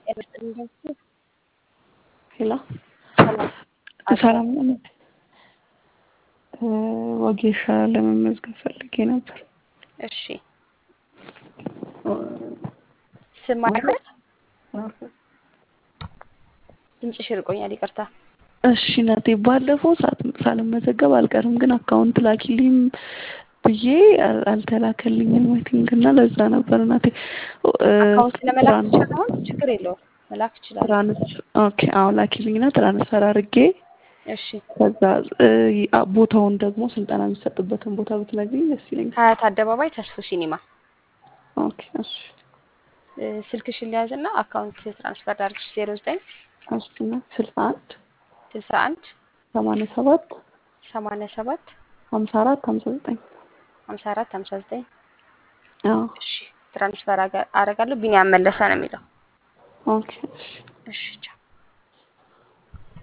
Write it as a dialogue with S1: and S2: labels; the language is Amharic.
S1: ሄሎ
S2: ሰላም
S1: ሰላም ነው። ወጌሻ ለመመዝገብ ፈልጌ ነበር።
S2: እሺ ስም አለ? ድምፅሽ ርቆኛል፣ ይቅርታ።
S1: እሺ ናቴ፣ ባለፈው ሳት- ሳልመዘገብ አልቀርም፣ ግን አካውንት ላኪልኝ ብዬ አል- አልተላከልኝም አይ ቲንክ እና ለዛ ነበር ናቴ።
S2: አካውንት ለመላክ ትችላለህ? አሁን ችግር የለውም መላክ እችላለሁ።
S1: ትራንስ ኦኬ፣ አሁን ላኪልኝና ትራንስፈር አድርጌ
S2: እሺ
S1: ከዛ እ, አ- ቦታውን ደግሞ ስልጠና የሚሰጥበትን ቦታ ብትነግሪኝ ደስ ይለኛል።
S2: ሀያት አደባባይ ተስፉ ሲኒማ
S1: ኦኬ እሺ
S2: እ፣ ስልክሽን ሊያዝና አካውንት ትራንስፈር ዳርግሽ ዜሮ ዘጠኝ
S1: አስና ስልሳ አንድ
S2: ስልሳ አንድ
S1: ሰማንያ ሰባት
S2: ሰማንያ ሰባት
S1: ሀምሳ አራት ሀምሳ ዘጠኝ
S2: ሀምሳ አራት ሀምሳ ዘጠኝ
S1: አዎ
S2: እሺ ትራንስፈር አገ- አደርጋለሁ። ቢኒያም መለሰ ነው የሚለው።
S1: ኦኬ እሺ
S2: እሺ ቻው